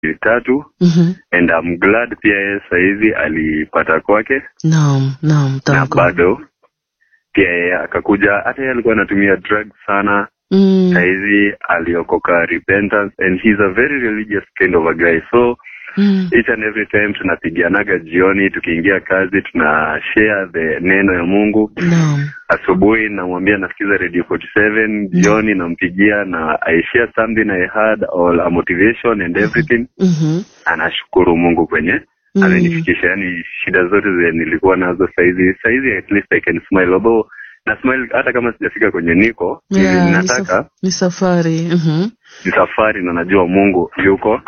tatu Mhm. and I'm glad pia yeye sahizi alipata kwake Naam, naam, na thank God. bado pia yeye akakuja hata yeye alikuwa anatumia drugs sana Mm. sahizi aliokoka repentance and he's a very religious kind of a guy so Mm. each and every time tunapigianaga jioni tukiingia kazi tuna share the neno ya mungu Naam. asubuhi namwambia nasikiza radio 47 jioni nampigia na i share something i had or a motivation and everything Mhm. anashukuru mungu kwenye Mm. amenifikisha yani shida zote zenye nilikuwa nazo saizi saizi at least i can smile although na smile hata kama sijafika kwenye niko hivi Yeah, ni, nataka saf- ni safari. Mhm. ni safari na najua mungu yuko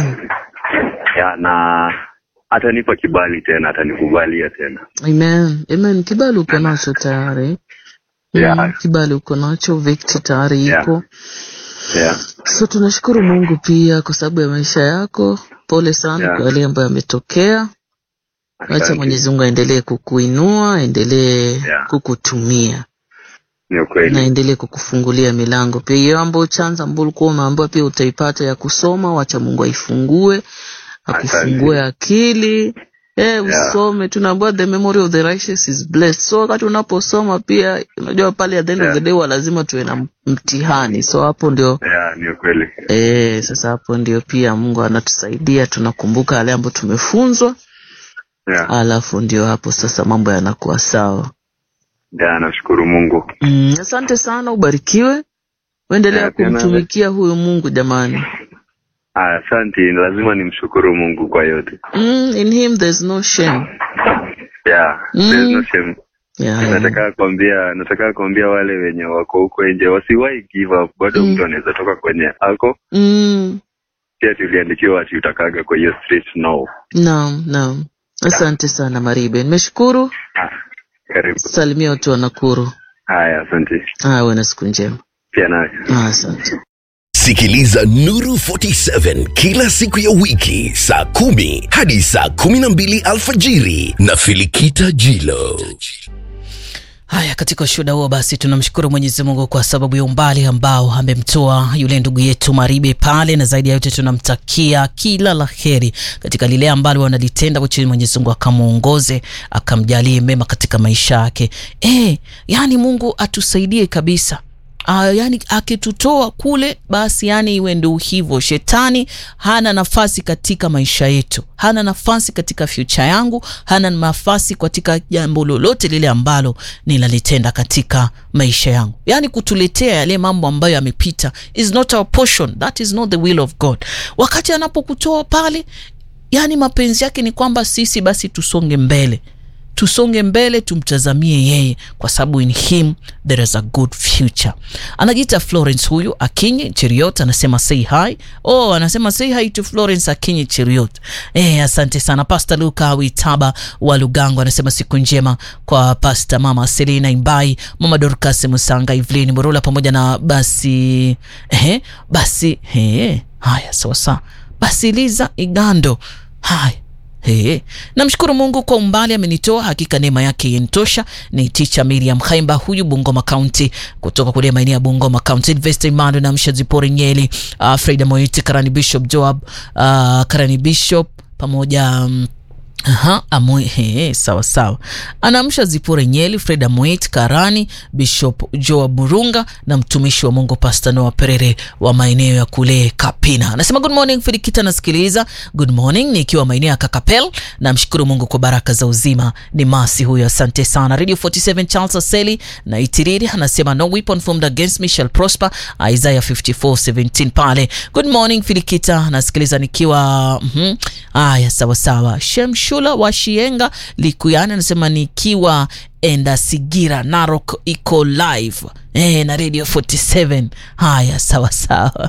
ya na atanipa kibali tena atanikubalia tena Amen. Amen. Kibali uko nacho tayari. Mm, Yeah. Kibali uko nacho, victory tayari Yeah. iko. yeah. So tunashukuru Mungu pia kwa sababu ya maisha yako. Pole sana Yeah. kwa yale ambayo yametokea. Acha Asante. Mwenyezi Mungu aendelee kukuinua, aendelee Yeah. kukutumia ni na ukweli aendelee kukufungulia milango pia. Hiyo ambayo chance ambayo ulikuwa umeambiwa pia utaipata ya kusoma, wacha Mungu aifungue, akufungue akili. Eh, usome. Tunaambiwa the memory of the righteous is blessed. So wakati unaposoma pia, unajua pale at the end of Yeah. the day wa lazima tuwe na mtihani. So hapo ndio yeah, ni ukweli Eh, sasa hapo ndio pia Mungu anatusaidia, tunakumbuka yale ambayo tumefunzwa, yeah. alafu ndio hapo sasa mambo yanakuwa sawa. yeah, nashukuru mungu Mm, asante sana, ubarikiwe, uendelea Yeah, tena- kumtumikia huyu Mungu jamani. Ah, asante lazima nimshukuru mungu kwa yote Mm, in him there's no shame. yeah, Mm. there's no shame. Yeah, yeah. nataka kuambia nataka kuambia wale wenye wako huko nje wasiwahi give up bado Mm. mtu anaweza toka kwenye ako Mm, pia tuliandikiwa ati utakaga kwa hiyo street no naam, naam. Asante sana Maribe, nimeshukuru. ah, karibu Salimia watu wa Nakuru. haya asante Ah, uwe na siku njema. pia nawe Ah, asante. Sikiliza Nuru 47 kila siku ya wiki saa kumi hadi saa kumi na mbili alfajiri na Filikita Jilo. Haya, katika ushuhuda huo basi tunamshukuru Mwenyezi Mungu kwa sababu ya umbali ambao amemtoa yule ndugu yetu Maribe pale, na zaidi ya yote tunamtakia kila la heri katika lile ambalo wanalitenda, which Mwenyezi Mungu akamwongoze akamjalie mema katika maisha yake. Eh, yani Mungu atusaidie kabisa. Uh, yani akitutoa kule basi yani iwe ndio hivyo shetani hana nafasi katika maisha yetu hana nafasi katika future yangu hana nafasi katika jambo lolote lile ambalo ninalitenda katika maisha yangu yani kutuletea yale mambo ambayo yamepita is not our portion that is not the will of god wakati anapokutoa pale yani mapenzi yake ni kwamba sisi basi tusonge mbele tusonge mbele tumtazamie yeye kwa sababu in him there is a good future anajiita florence huyu akinyi cheriot anasema say hi oh anasema say hi to florence akinyi cheriot eh asante sana pasta luka witaba wa lugango anasema siku njema kwa pasta mama selina imbai mama dorcas musanga ivlin murula pamoja na basi eh, basi eh, haya sawasawa basi liza igando haya Hey, namshukuru Mungu kwa umbali amenitoa, hakika neema yake yenitosha. Ni ticha Miriam Khaimba huyu Bungoma County, kutoka kule maeneo ya Bungoma County. Investor Emmanuel na Mshazipori Nyeli, uh, Freda Moiti, Karani Bishop Joab, uh, Karani Bishop pamoja um, Aha, amwe, he, sawa sawa. Anamsha Zipore Nyeli, Freda Mwit, Karani, Bishop Joa Burunga na mtumishi wa Mungu Pastor Noah Perere wa maeneo ya kule Kapina. Anasema good morning Filikita, nasikiliza. Good morning nikiwa maeneo ya Kakapel. Namshukuru Mungu kwa baraka za uzima. Ni Masi huyo, asante sana. Radio 47 Charles Aseli na Itiriri anasema no weapon formed against me shall prosper. Isaiah 54:17 pale. Good morning Filikita, nasikiliza nikiwa mhm. Aya, sawa sawa. Shemshula wa Shienga Likuyani anasema nikiwa enda Sigira Narok iko live eh, na Radio 47. Haya, sawa sawa.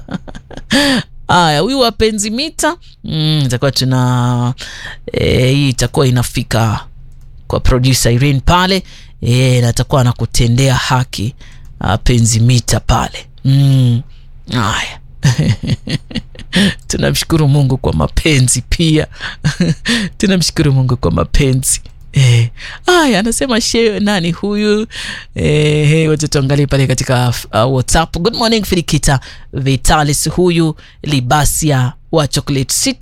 Haya, huyu wapenzi mita mm, itakuwa tuna eh, hii itakuwa inafika kwa producer Irene pale eh, na atakuwa anakutendea haki ah, penzi mita pale mm. Haya. tunamshukuru Mungu kwa mapenzi pia tunamshukuru Mungu kwa mapenzi Eh, aya anasema she nani huyu eh, hey, wacha tuangalie pale katika uh, whatsapp good morning filikita vitalis huyu libasia wa chocolate city